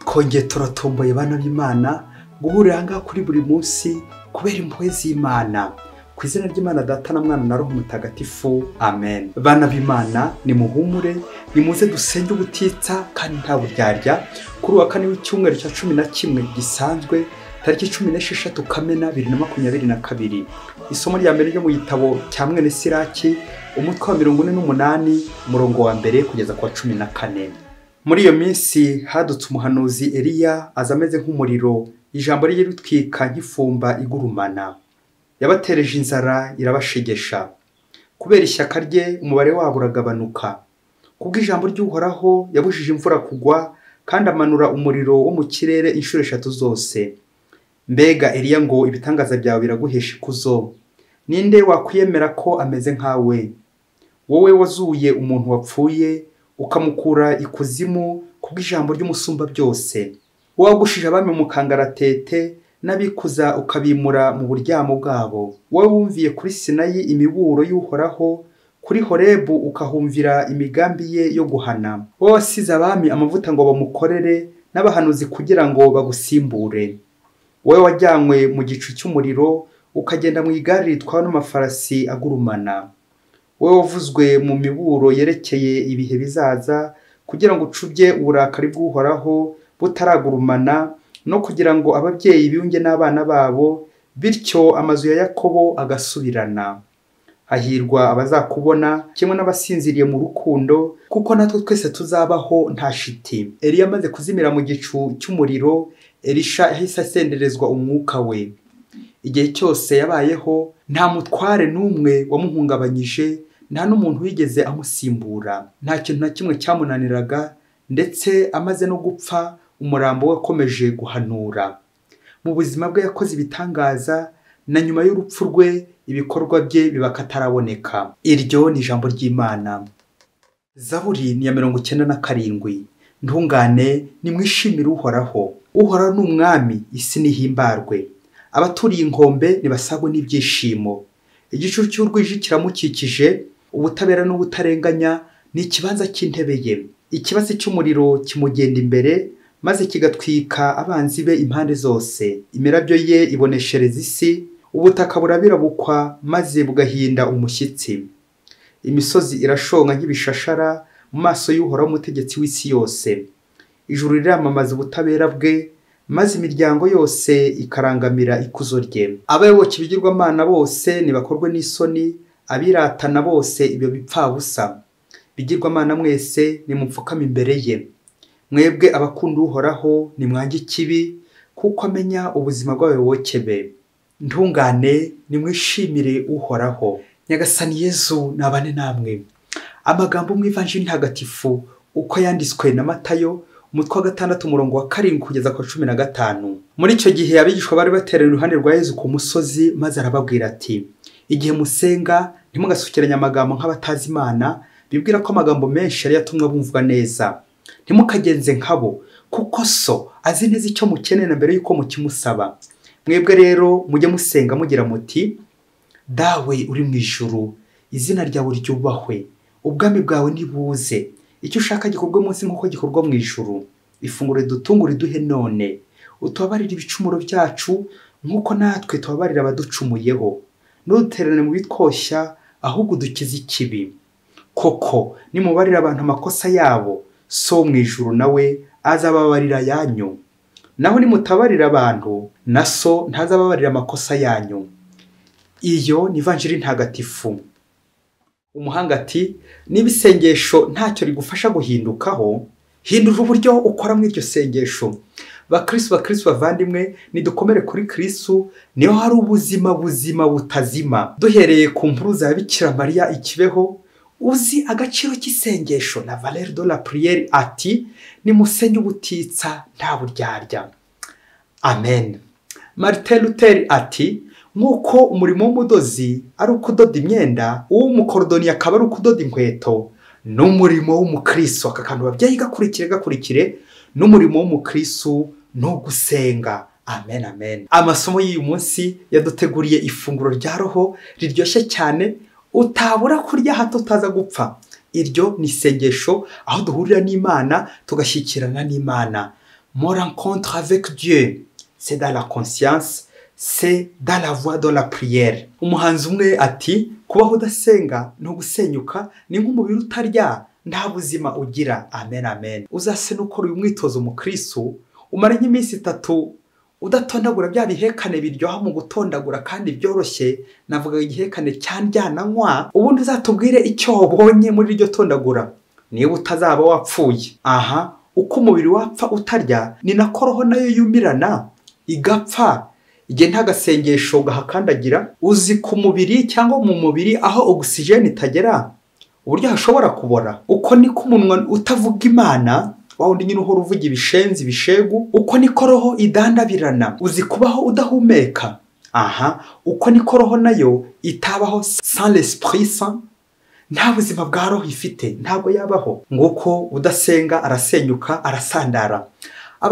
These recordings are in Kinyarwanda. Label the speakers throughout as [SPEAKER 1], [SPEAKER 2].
[SPEAKER 1] kongeye turatomboye bana b'imana guhurira aha ngaha kuri buri munsi kubera impuhwe z'imana ku izina ry'imana data na mwana na roho mutagatifu amen bana b'imana nimuhumure nimuze dusenge ubutitsa kandi nta buryarya kuri uwa kane w'icyumweru cya cumi na kimwe gisanzwe tariki cumi n'esheshatu kamena bibiri na makumyabiri na kabiri isomo rya mbere ryo mu gitabo cya mwene siraki umutwe wa mirongo ine n'umunani umurongo wa mbere kugeza ku wa cumi na kane muri iyo minsi hadutse umuhanuzi eriya aza ameze nk'umuriro ijambo rye ritwika nk'ifumba igurumana yabatereje inzara irabashegesha kubera ishyaka rye umubare wabo uragabanuka kubwo ijambo ry'uhoraho yabujije imvura kugwa kandi amanura umuriro wo mu kirere inshuro eshatu zose mbega eriya ngo ibitangaza byawe biraguhesha ikuzo ninde wakwiyemera ko ameze nkawe wowe wazuye umuntu wapfuye ukamukura ikuzimu kubw'ijambo ry'umusumba byose wagushije abami mu kangaratete n'abikuza ukabimura mu buryamo bwabo wowe wumviye kuri sinayi imiburo y'uhoraho kuri horebu ukahumvira imigambi ye yo guhana wowe wasize abami amavuta ngo bamukorere n'abahanuzi kugira ngo bagusimbure wowe wajyanywe mu gicu cy'umuriro ukagenda mu igare ritwawe n'amafarasi agurumana wowe wavuzwe mu miburo yerekeye ibihe bizaza kugira ngo ucubye uburakari bw'uhoraho butaragurumana no kugira ngo ababyeyi biyunge n'abana babo bityo amazu ya yakobo agasubirana hahirwa abazakubona kimwe n'abasinziriye mu rukundo kuko natwe twese tuzabaho nta shiti eriya amaze kuzimira mu gicu cy'umuriro erisha yahise asenderezwa umwuka we igihe cyose yabayeho nta mutware n'umwe wamuhungabanyije nta n'umuntu wigeze amusimbura nta kintu na kimwe cyamunaniraga ndetse amaze no gupfa umurambo we wakomeje guhanura mu buzima bwe yakoze ibitangaza na nyuma y'urupfu rwe ibikorwa bye biba kataraboneka iryo ni ijambo ry'imana zaburi ni iya mirongo icyenda na karindwi ntungane nimwishimire uhoraho uhoraho ni umwami isi n'ihimbarwe abaturiye inkombe ntibasagwe n'ibyishimo igicu cy'urwije kiramukikije ubutabera n'ubutarenganya ni ikibanza cy'intebe ye ikibatsi cy'umuriro kimugenda imbere maze kigatwika abanzi be impande zose imirabyo ye iboneshereza isi ubutaka burabirabukwa maze bugahinda umushyitsi imisozi irashonga nk'ibishashara mu maso y'uhoraho umutegetsi w'isi yose ijuru riramamaza ubutabera bwe maze imiryango yose ikarangamira ikuzo rye abayoboke ibigirwamana bose ntibakorwe n'isoni abiratana bose ibyo bipfabusa bigirwamana mwese nimupfukame imbere ye mwebwe abakunda uhoraho nimwange ikibi kuko amenya ubuzima bw'abayoboke be ntungane nimwishimire uhoraho nyagasani yezu nabane namwe amagambo mu ivanjiri ntagatifu uko yanditswe na matayo umutwe wa gatandatu umurongo wa karindwi kugeza ku cumi na gatanu muri icyo gihe abigishwa bari bateraniye iruhande rwa yezu ku musozi maze arababwira ati igihe musenga ntimugasukiranye amagambo nk'abatazi imana bibwira ko amagambo menshi yari yatumwe bumvwa neza ntimukagenze nkabo kuko so azi neza icyo mukeneye na mbere y'uko mukimusaba mwebwe rero mujye musenga mugira muti dawe uri mu ijuru izina ryawe ryubahwe ubwami bwawe nibuze icyo ushaka gikorwe munsi nk'uko gikorwa mu ijuru ifunguro dutungure duhe none utubabarire ibicumuro byacu nk'uko natwe tubabarira abaducumuyeho ntuduterane mu bitwoshya ahubwo udukize ikibi koko nimubarira abantu amakosa yabo so mu ijuru nawe azababarira yanyu naho nimutabarira abantu na so ntazababarira amakosa yanyu iyo ni ivanjiri ntagatifu umuhanga ati niba isengesho ntacyo rigufasha guhindukaho hindura uburyo ukora muri iryo sengesho bakirisi bakirisi bavandimwe nidukomere kuri kirisitu niho hari ubuzima buzima butazima duhereye ku mpuruza ya bikira mariya ikibeho uzi agaciro k'isengesho na valeri do la puriyeri ati nimusenye ubutitsa nta buryarya amen marite luteri ati nk'uko umurimo w'umudozi ari ukudoda imyenda uw'umukorodoni akaba ari ukudoda inkweto n'umurimo w'umukristo aka kantu babyeyi gakurikire gakurikire n'umurimo w'umukristo ni ugusenga amen amen amasomo y'uyu munsi yaduteguriye ifunguro rya roho riryoshye cyane utabura kurya hato utaza gupfa iryo ni isengesho aho duhurira n'imana tugashyikirana n'imana mon rencontre avec Dieu, c'est dans la conscience, c'est dans la voie de la prière. Umuhanzi umwe ati kubaho udasenga ni ugusenyuka ni nk'umubiri utarya nta buzima ugira amen amen uzasene ukora uyu mwitozo mu kristo umara nk'iminsi itatu udatondagura bya bihekane biryoha mu gutondagura kandi byoroshye navuga igihekane cyanjyananywa ubundi uzatubwire icyo wabonye muri iryo tondagura niba utazaba wapfuye aha uko umubiri wapfa utarya ni nako roho nayo yumirana igapfa igihe nta gasengesho gahakandagira uzi ku mubiri cyangwa mu mubiri aho ogisijeni itagera uburyo hashobora kubora uko niko umunwa utavuga imana wa wundi nyine uhora uvuga ibishenzi ibishegu uko niko roho idandabirana uzi kubaho udahumeka aha uko niko roho nayo itabaho sans l'esprit saint nta buzima bwa roho ifite ntabwo yabaho nguko udasenga arasenyuka arasandara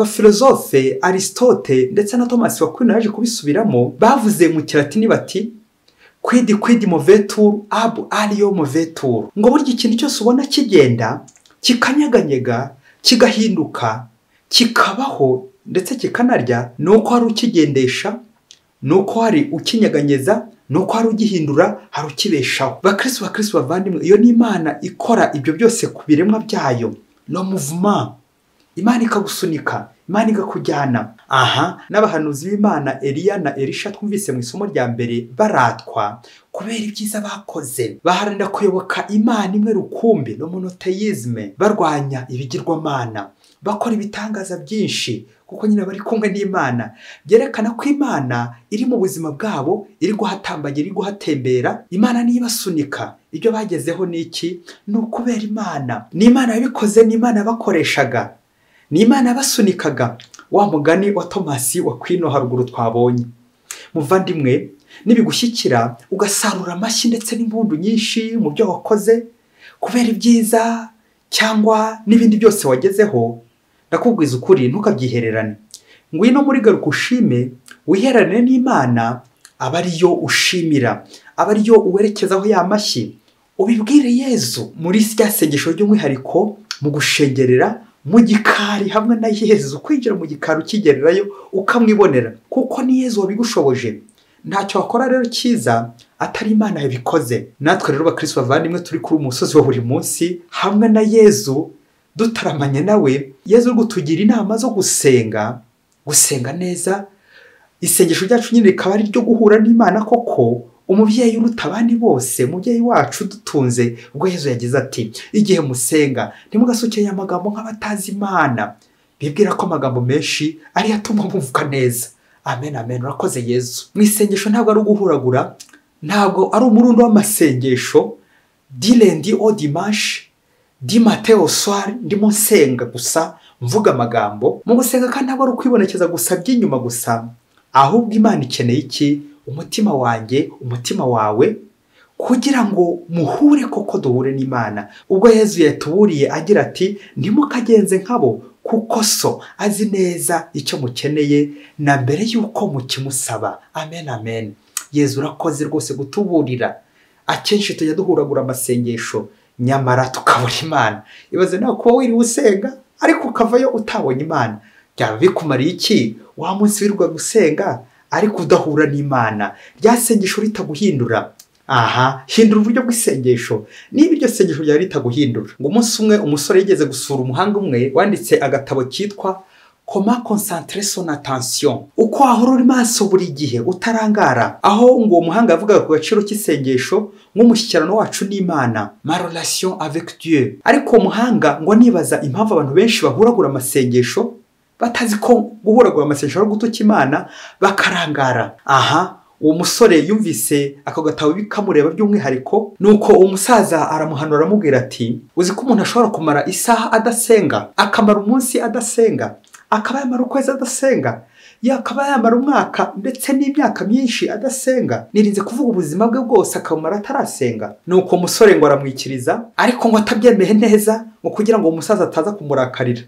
[SPEAKER 1] abafilozofe aristote ndetse na thomas wakwino yaje kubisubiramo bavuze mu kiratini bati kwidi kwidi moveturu abu ariyo moveturu ngo burya ikintu cyose ubona kigenda kikanyeganyega kigahinduka kikabaho ndetse kikanarya ni uko hari ukigendesha ni uko hari ukinyeganyeza ni uko hari ugihindura hari ukibeshaho bakirisi bakirisi bavandimwe iyo ni imana ikora ibyo byose ku biremwa byayo no muvuma imana ikagusunika imana ikakujyana aha n'abahanuzi b'imana eliya na erisha twumvise mu isomo rya mbere baratwa kubera ibyiza bakoze baharanira kuyoboka imana imwe rukumbi no monoteyizme barwanya ibigirwamana bakora ibitangaza byinshi kuko nyine bari kumwe n'imana byerekana ko imana iri mu buzima bwabo iri guhatambagira iri guhatembera imana niyo ibasunika ibyo bagezeho ni iki ni ukubera imana ni imana yabikoze ni imana yabakoreshaga ni imana yabasunikaga wa mugani wa tomasi wa kwino haruguru twabonye muvandimwe nibigushyikira ugasarura amashyi ndetse n'impundu nyinshi mu byo wakoze kubera ibyiza cyangwa n'ibindi byose wagezeho ndakubwiza ukuri ntukabyihererane ngwino muri garuka ushime wihererane n'imana aba ariyo ushimira aba ariyo uwerekezaho ya mashyi ubibwire yezu muri rya sengesho ry'umwihariko mu gushengerera mu gikari hamwe na yezu kwinjira mu gikari ukigererayo ukamwibonera kuko ni yezu wabigushoboje ntacyo wakora rero cyiza atari imana yabikoze natwe rero bakirisi bavandimwe turi kuri umusozi wa buri munsi hamwe na yezu dutaramanye nawe yezu gutugira inama zo gusenga gusenga neza isengesho ryacu nyine rikaba ari iryo guhura n'imana koko umubyeyi uruta abandi bose umubyeyi wacu dutunze ubwo yezu yagize ati igihe musenga ntimugasukeye amagambo nk'abatazi imana bibwira ko amagambo menshi ariyo atuma mwumva neza amen amen urakoze yezu mu isengesho ntabwo ari uguhuragura ntabwo ari umurundo w'amasengesho direndi odimashi dimateo swari ndimo nsenga gusa mvuga amagambo mu gusenga kandi ntabwo ari ukwibonekeza gusa by'inyuma gusa ahubwo imana ikeneye iki umutima wanjye umutima wawe kugira ngo muhure koko duhure n'imana ubwo yezu yatuburiye agira ati ntimukagenze nkabo kuko so azi neza icyo mukeneye na mbere y'uko mukimusaba amen amen yezu urakoze rwose gutuburira akenshi tujya duhuragura amasengesho nyamara tukabura imana ibaze nawe kuba wiriwe usenga ariko ukavayo utabonye imana byaba bikumariye iki wa munsi wirwa gusenga ariko udahura n'imana rya sengesho ritaguhindura aha hindura uburyo bw'isengesho niba iryo sengesho ryari ritaguhindura ngo umunsi umwe umusore yigeze gusura umuhanga umwe wanditse agatabo kitwa koma konsantere sona atansiyo uko wahora uri maso buri gihe utarangara aho ngo uwo muhanga yavugaga ku gaciro k'isengesho nk'umushyikirano wacu n'imana marorasiyo avec dieu ariko uwo muhanga ngo nibaza impamvu abantu benshi bahuragura amasengesho batazi ko guhuragura amasengesho ari gutuka imana bakarangara aha uwo musore yumvise ako gatabo bikamureba by'umwihariko nuko uwo musaza aramuhanura aramubwira ati uzi ko umuntu ashobora kumara isaha adasenga akamara umunsi adasenga akaba yamara ukwezi adasenga yakaba yamara umwaka ndetse n'imyaka myinshi adasenga nirinze kuvuga ubuzima bwe bwose akabumara atarasenga nuko umusore ngo aramwikiriza ariko ngo atabyemeye neza ngo kugira ngo uwo musaza ataza kumurakarira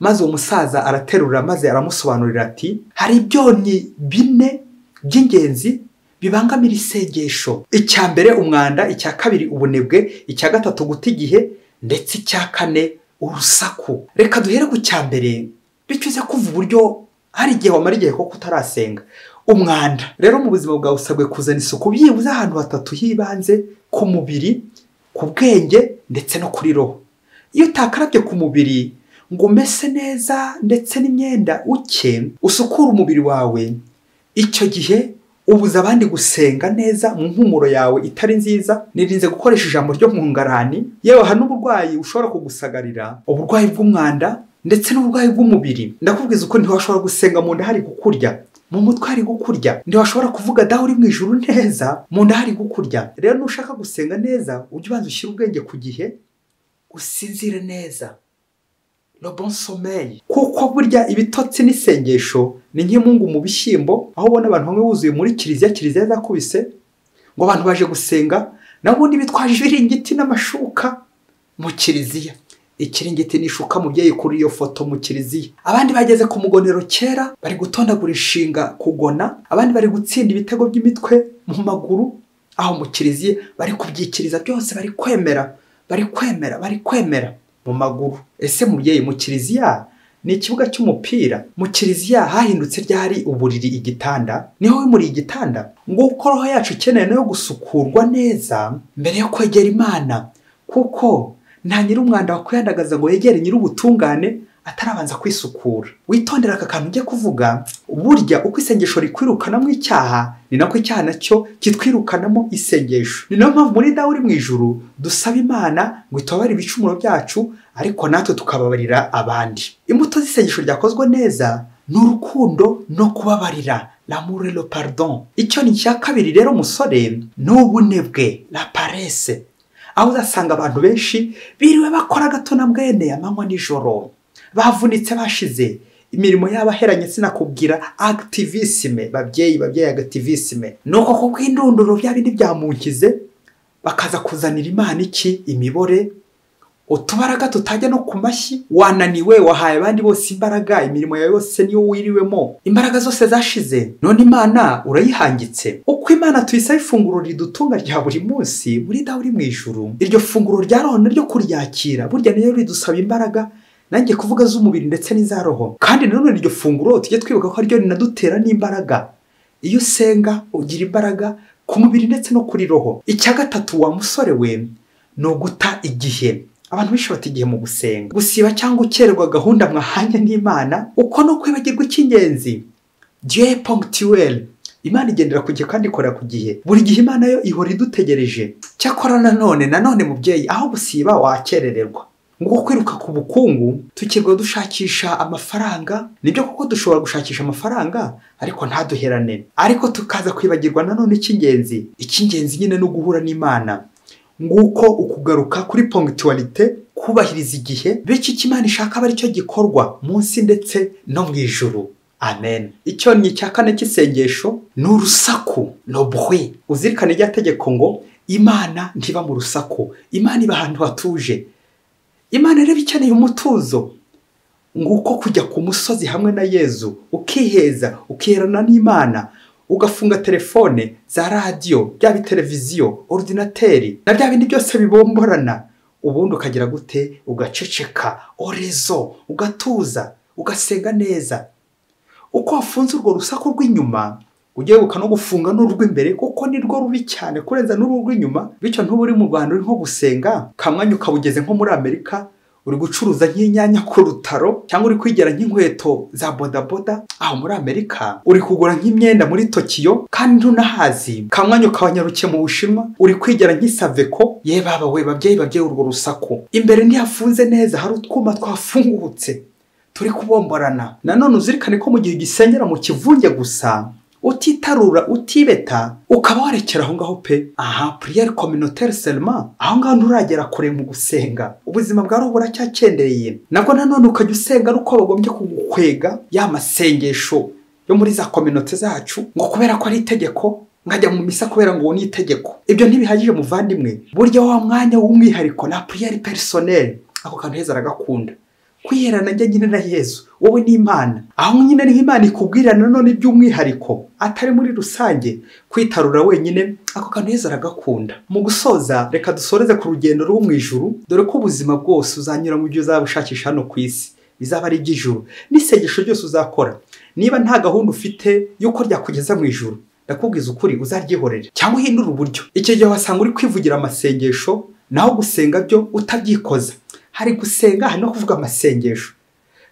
[SPEAKER 1] maze uwo musaza araterura maze aramusobanurira ati hari ibyonnyi bine by'ingenzi bibangamira isengesho icya mbere umwanda icya kabiri ubunebwe icya gatatu guta igihe ndetse icya kane urusaku reka duhere ku cya mbere bicuze uburyo hari igihe wamara igihe koko utarasenga umwanda rero mu buzima bwawe usabwe kuzana isuku byibuze ahantu hatatu y'ibanze ku mubiri ku bwenge ndetse no kuri roho iyo utakarabye ku mubiri ngo umese neza ndetse n'imyenda uke usukure umubiri wawe icyo gihe ubuza abandi gusenga neza mu mpumuro yawe itari nziza nirinze gukoresha ijambo ryo mu ngarani yewe hari n'uburwayi bushobora kugusagarira uburwayi bw'umwanda ndetse n'uburwayi bw'umubiri ndakubwiza uko ntiwashobora gusenga mu nda hari kukurya mu mutwe hari kukurya ntiwashobora kuvuga daho uri mu ijuru neza mu nda hari kukurya rero nushaka gusenga neza ujye ubanza ushyire ubwenge ku gihe usinzire neza bon sommeil kuko burya ibitotsi n'isengesho ni nk'imungu mu bishyimbo aho ubona abantu bamwe buzuye muri kiliziya kiliziya zakubise ngo abantu baje gusenga n'ubundi bitwaje ibiringiti n'amashuka mu kiliziya ikiringiti n'ishuka mubyeyi kuri iyo foto mu kiliziya abandi bageze ku mugonero kera bari gutondagura inshinga kugona abandi bari gutsinda ibitego by'imitwe mu maguru aho mu kiliziya bari kubyikiriza byose bari kwemera bari kwemera bari kwemera mu maguru ese mubyeyi mu kiliziya ni ikibuga cy'umupira mu kiliziya hahindutse ryari uburiri igitanda niho wimuriye igitanda nguko roho yacu ikeneye nayo gusukurwa neza mbere yo kwegera imana kuko nta nyir'umwanda wakwihandagaza ngo yegere nyir'ubutungane atarabanza kwisukura witondera aka kantu ujya kuvuga burya uko isengesho rikwirukanamo icyaha ni nako icyaha nacyo kitwirukanamo isengesho ni nayo mpamvu muri dawe uri mu ijuru dusaba imana ngo itubabare ibicumuro byacu ariko natwe tukababarira abandi imbuto z'isengesho ryakozwe neza ni urukundo no kubabarira lamure le pardon icyo ni icya kabiri rero musore ni ubunebwe la paresse aho uzasanga abantu benshi biriwe bakora gato na bwene amanywa nijoro bavunitse bashize imirimo y'abaheranye sinakubwira agitivisime babyeyi babyeyi agitivisime ni uko kuko indunduro bya bindi byamunkize bakaza kuzanira imana iki imibore utubaraga tutajya no ku mashyi wananiwe wahaye abandi bose imbaraga imirimo yawe yose niyo wiriwemo imbaraga zose zashize none imana urayihangitse uko imana tuyisaba ifunguro ridutunga rya buri munsi muri dawe uri mu ijuru iryo funguro rya roho ryo kuryakira burya niyo ridusaba imbaraga nanjye kuvuga z'umubiri ndetse n'iza roho kandi nanone iryo funguro tujye twibuka ko ryo rinadutera n'imbaraga iyo usenga ugira imbaraga ku mubiri ndetse no kuri roho icya gatatu wa musore we ni uguta igihe abantu benshi bata igihe mu gusenga gusiba cyangwa ukererwa gahunda mwahanye n'imana uko no kwibagirwa icy'ingenzi dieu ponctuel imana igendera ku gihe kandi ikora ku gihe buri gihe imana yo ihora idutegereje cyakora nanone nanone mubyeyi aho gusiba wakerererwa ngo kwiruka ku bukungu tukirwa dushakisha amafaranga nibyo kuko dushobora gushakisha amafaranga ariko ntaduherane ariko tukaza kwibagirwa nanone icy'ingenzi icy'ingenzi nyine ni uguhura n'imana nguko ukugaruka kuri pongituwarite kubahiriza igihe bityo icyo imana ishaka aba aricyo gikorwa munsi ndetse no mu ijuru amen icyo ni icya kane cy'isengesho ni urusaku robuhwe uzirikane irya tegeko ngo imana ntiba mu rusaku imana iba ahantu hatuje imana rero ikeneye umutuzo nguko kujya ku musozi hamwe na yezu ukiheza ukiherana n'imana ugafunga telefone za radiyo byaba televiziyo orudinateri na bya bindi byose bibomborana ubundi ukagira gute ugaceceka orezo ugatuza ugasenga neza uko wafunze urwo rusaku rw'inyuma ujye wibuka no gufunga n'urw'imbere kuko ni rwo rubi cyane kurenza n'urw'inyuma bityo ntuba uri mu rwanda uri nko gusenga kamwanya ukaba ugeze nko muri amerika uri gucuruza nk'inyanya ku rutaro cyangwa uri kwigera nk'inkweto za bodaboda aho muri amerika uri kugura nk'imyenda muri tokiyo kandi ntunahazi kamwanya ukabanyaruke mu bushinwa uri kwigera nk'isaveko ye baba we babyeyi babyeyi urwo rusaku imbere ntihafunze neza hari utwuma twafungutse turi kubomborana nanone uzirikane ko mu gihe ugisengera mu kivunge gusa utitarura utibeta ukaba warekera aho ngaho pe aha puriyeri kominotere selma aho ngaho nturagera kure mu gusenga ubuzima bwa roho buracyakendereye nabwo nanone ukajya usenga ari uko bagombye kugukwega ya masengesho yo muri za kominote zacu ngo kubera ko ari itegeko nkajya mu misa kubera ngo ni itegeko ibyo ntibihagije muvandimwe burya wa mwanya w'umwihariko na puriyeri perisoneri ako kantu heza aragakunda kwiherana njye nyine na yezu wowe ni imana aho nyine niho imana ikubwira nanone by'umwihariko atari muri rusange kwitarura wenyine ako kantu heza aragakunda mu gusoza reka dusoreze ku rugendo rwo mu ijuru dore ko ubuzima bwose uzanyura mu byo uzabushakisha hano ku isi rizaba ari iry'ijuru n'isengesho ryose uzakora niba nta gahunda ufite y'uko ryakugeza mu ijuru ndakubwiza ukuri uzaryihorere cyangwa uhindure uburyo icyo gihe wasanga uri kwivugira amasengesho naho gusenga byo utabyikoza hari gusenga hari no kuvuga amasengesho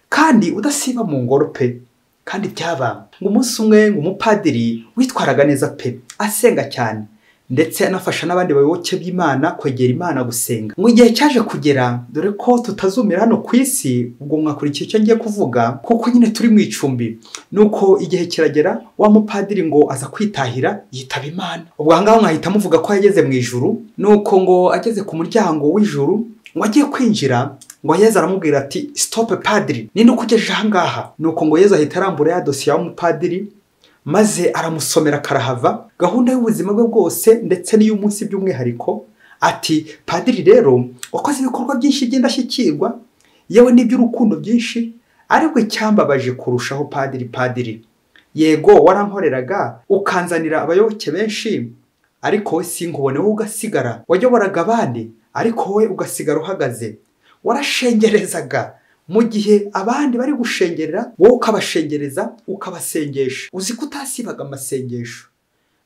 [SPEAKER 1] kandi udasiba mu ngoro pe kandi byabanga ngo umunsi umwe ngo umupadiri witwaraga neza pe asenga cyane ndetse anafasha n'abandi bayoboke b'imana kwegera imana gusenga mu gihe cyaje kugera dore ko tutazumira hano ku isi ubwo mwakurikiye icyo ngiye kuvuga kuko nyine turi mu icumbi nuko igihe kiragera wa mupadiri ngo aza kwitahira yitaba imana ubwo aha ngaho mwahita muvuga ko yageze mu ijuru nuko ngo ageze ku muryango w'ijuru ngo agiye kwinjira ngo yezu aramubwira ati sitope padiri ninde ukugejeje aha ngaha ni uko ngo yezu ahita arambura ya dosiye y'umupadiri maze aramusomera karahava gahunda y'ubuzima bwe bwose ndetse n'iy'umunsi by'umwihariko ati padiri rero wakoze ibikorwa byinshi by'indashyikirwa yewe n'iby'urukundo byinshi aribwo icyambabaje kurushaho padiri padiri yego warankoreraga ukanzanira abayoboke benshi ariko we sinkubone wowe ugasigara wayoboraga abandi ariko wowe ugasigara uhagaze warashengerezaga mu gihe abandi bari gushengerera wowe ukabashengereza ukabasengesha uzi ko utasibaga amasengesho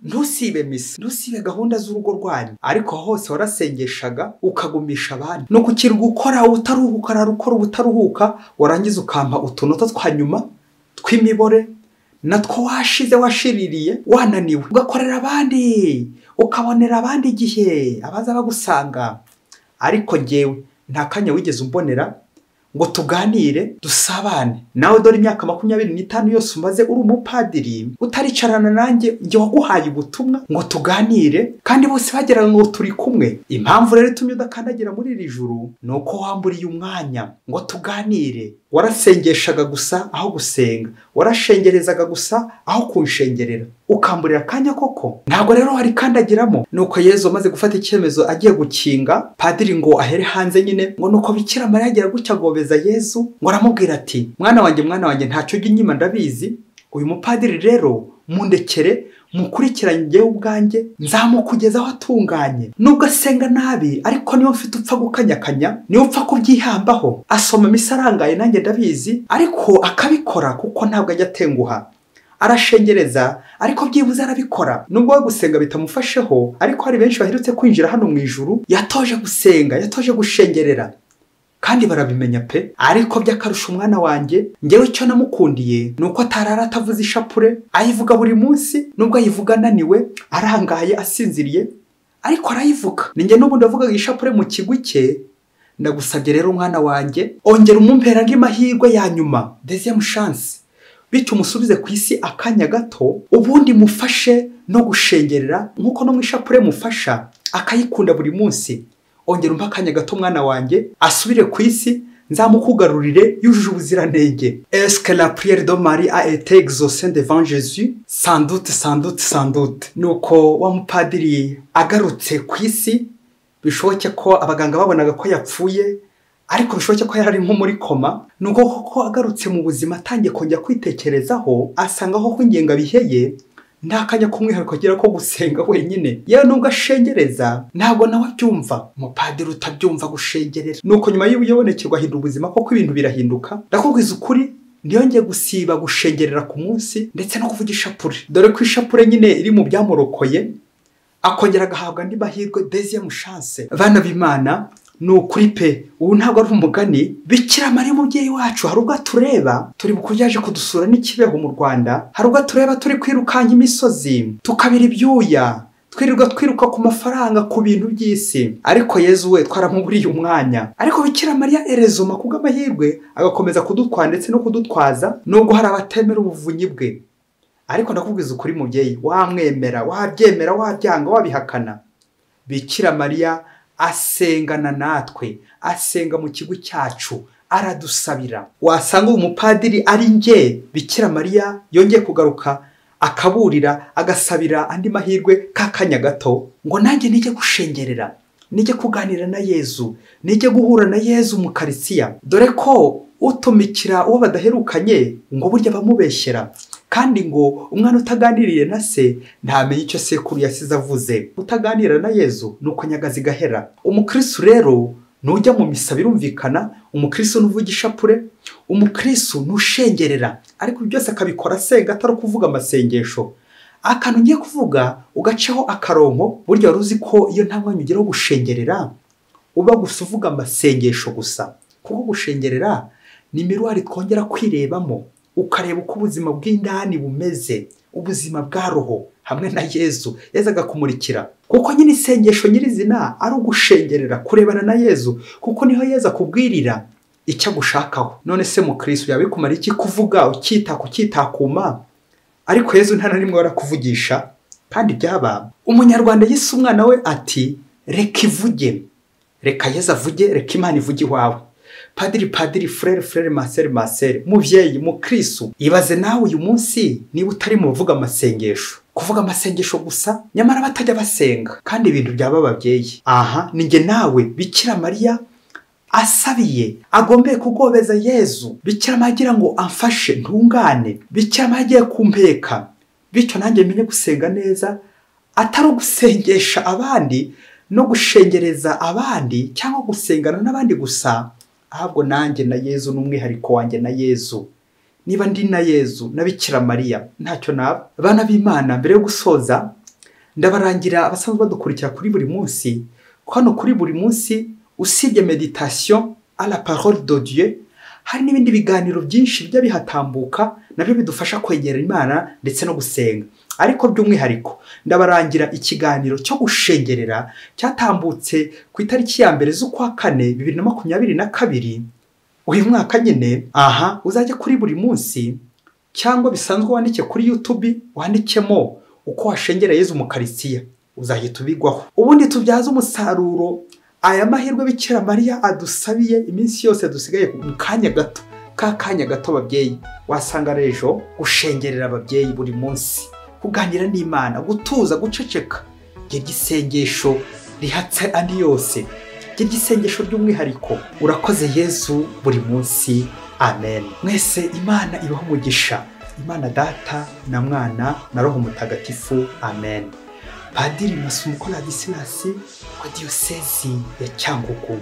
[SPEAKER 1] ntusibe misa ntusibe gahunda z'urugo rwanyu ariko hose warasengeshaga ukagumisha abandi ni ukukira gukora utaruhuka ukora ubutaruhuka warangiza ukampa utunota twa nyuma tw'imibore natwo washize washiririye wananiwe ugakorera abandi ukabonera abandi igihe abaza bagusanga ariko ngewe nta kanya wigeze umbonera ngo tuganire dusabane nawe dore imyaka makumyabiri n'itanu yose umaze uri umupadiri utaricarana nanjye njye waguhaye ubutumwa ngo tuganire kandi bose bageraga ngo turi kumwe impamvu rero itumye udakandagira muri iri juru ni uko wamburiye umwanya ngo tuganire warasengeshaga gusa aho gusenga warashengerezaga gusa aho kunshengerera ukamburira akanya koko ntabwo rero warikandagiramo nuko yezu amaze gufata icyemezo agiye gukinga padiri ngo ahere hanze nyine ngo nuko bikira mariya agera gutya agobeza yezu ngo aramubwira ati mwana wanjye mwana wanjye ntacyo ujya inyuma ndabizi uyu mupadiri rero mundekere mukurikiranye igihe ubwanjye nzamukugeza aho atunganye nubwo asenga nabi ariko niyo mfite upfa gukanyakanya niyo upfa kubyihambaho asoma misa arangaye nanjye ndabizi ariko akabikora kuko ntabwo ajya atenguha arashengereza ariko byibuze arabikora nubwo we gusenga bitamufasheho ariko hari benshi baherutse kwinjira hano mu ijuru yatoje gusenga yatoje gushengerera kandi barabimenya pe ariko by'akarusha umwana wanjye ngewe icyo namukundiye ni uko atarara atavuze ishapure ayivuga buri munsi nubwo ayivuga ananiwe arangaye asinziriye ariko arayivuga ninjye n'ubundi avugaga ishapure mu kigwi cye ndagusabye rero umwana wanjye ongera umumpera andi mahirwe ya nyuma dezemu shansi bityo umusubize ku isi akanya gato ubundi mufashe no gushengerera nk'uko no mu ishapure mufasha akayikunda buri munsi ongera umpa akanya gato mwana wanjye asubire ku isi nzamukugarurire yujuje ubuziranenge esike la priere do mari a ete exaucé devant jésus sandute sandute sandute ni uko wa mupadiri agarutse ku isi bishoboke ko abaganga babonaga ko yapfuye ariko bishoboke ko yari ari nko muri koma ni uko koko agarutse mu buzima atangiye kongera kwitekerezaho asanga koko ingengabihe ye nta kanya k'umwihariko agira ko gusenga wenyine yewe nubwo ashengereza ntabwo nawe abyumva umupadiri utabyumva gushengerera ni uko nyuma y'ubuyobonekerwa ahindura ubuzima koko ibintu birahinduka ndakubwiza ukuri ntiyongeye gusiba gushengerera ku munsi ndetse no kuvuga ishapure dore ko ishapure nyine iri mu byamurokoye akongera agahabwa andi mahirwe deziyemu shanse bana b'imana ni ukuri pe ubu ntabwo ari umugani bikira mariya umubyeyi wacu hari ubwo atureba turi byaje kudusura n'ikibeho mu rwanda hari ubwo atureba turi kwirukanka imisozi tukabira ibyuya twirirwa twiruka ku mafaranga ku bintu by'isi ariko yezu we twaramuburiye umwanya ariko bikira mariya erezoma kubw'amahirwe agakomeza kudutwara ndetse no kudutwaza nubwo hari abatemera ubuvunyi bwe ariko ndakubwiza ukuri mubyeyi wamwemera wabyemera wabyanga wabihakana bikira mariya asengana natwe asenga mu kigo cyacu aradusabira wasanga uyu mupadiri ari nge bikira mariya yongeye kugaruka akaburira agasabira andi mahirwe k'akanya gato ngo nanjye nijye gushengerera nijye kuganira na yezu nijye guhura na yezu mu karitsiya dore ko utumikira uwo badaherukanye ngo burya bamubeshyera kandi ngo umwana utaganiriye na se ntamenye icyo sekuru yasize avuze utaganira na yezu ni uko nyagazi igahera umukristo rero nujya mu misa birumvikana umukristo n'uvuga ishapure umukristo nushengerera ariko ibi byose akabikora asenga atari ukuvuga amasengesho akantu ugiye kuvuga ugaceho akaronko burya wari uzi ko iyo nta mwanya ugira wo gushengerera uba gusa uvuga amasengesho gusa kuko gushengerera ni miruwari twongera kwirebamo ukareba uko ubuzima bw'indani bumeze ubuzima bwa roho hamwe na yezu yezu agakumurikira kuko nyine isengesho nyirizina ari ugushengerera kurebana na yezu kuko niho yezu akubwirira icyo agushakaho none se mukirisitu yabikumara iki kuvuga ukita kukitakuma ariko yezu nta na rimwe warakuvugisha kandi byaba umunyarwanda yise umwana we ati reka ivuge reka yezu avuge reka imana ivuge iwawe padiri padiri furere furere maseri maseri mubyeyi mukirisu ibaze nawe uyu munsi niba utari mu buvuga amasengesho kuvuga amasengesho gusa nyamara batajya basenga kandi ibintu byaba babyeyi aha ninjye nawe bikira mariya asabiye agombeye kugobeza yezu bikira mariya agira ngo amfashe ntungane bikira mariya agiye kumpeka bityo nanjye menye gusenga neza atari ugusengesha abandi no gushengereza abandi cyangwa gusengana n'abandi gusa ahubwo nanjye na yezu n'umwihariko wanjye na yezu niba ndi na yezu na bikira mariya ntacyo naba abana b'imana mbere yo gusoza ndabarangira abasanzwe badukurikira kuri buri munsi ko hano kuri buri munsi usibye meditasiyo la parole de Dieu hari n'ibindi biganiro byinshi bijya bihatambuka nabyo bidufasha kwegera imana ndetse no gusenga ariko by'umwihariko ndabarangira ikiganiro cyo gushengerera cyatambutse ku itariki ya mbere z'ukwa kane bibiri na makumyabiri na kabiri uyu mwaka nyine aha uzajya kuri buri munsi cyangwa bisanzwe wandike kuri yutubi wandikemo uko washengereye Yezu mukarisiya uzahita ubigwaho ubundi tubyaze umusaruro aya mahirwe bikira mariya adusabiye iminsi yose dusigaye mu kanya gato ka kanya gato ababyeyi wasanga rejo gushengerera ababyeyi buri munsi kuganira n'imana gutuza guceceka gerya isengesho rihatse andi yose gerya isengesho ry'umwihariko urakoze yezu buri munsi amen mwese imana ibaho umugisha imana data na mwana na roho mutagatifu amen padiri masumu koradisi nasi wa diyosezi ya cyangugu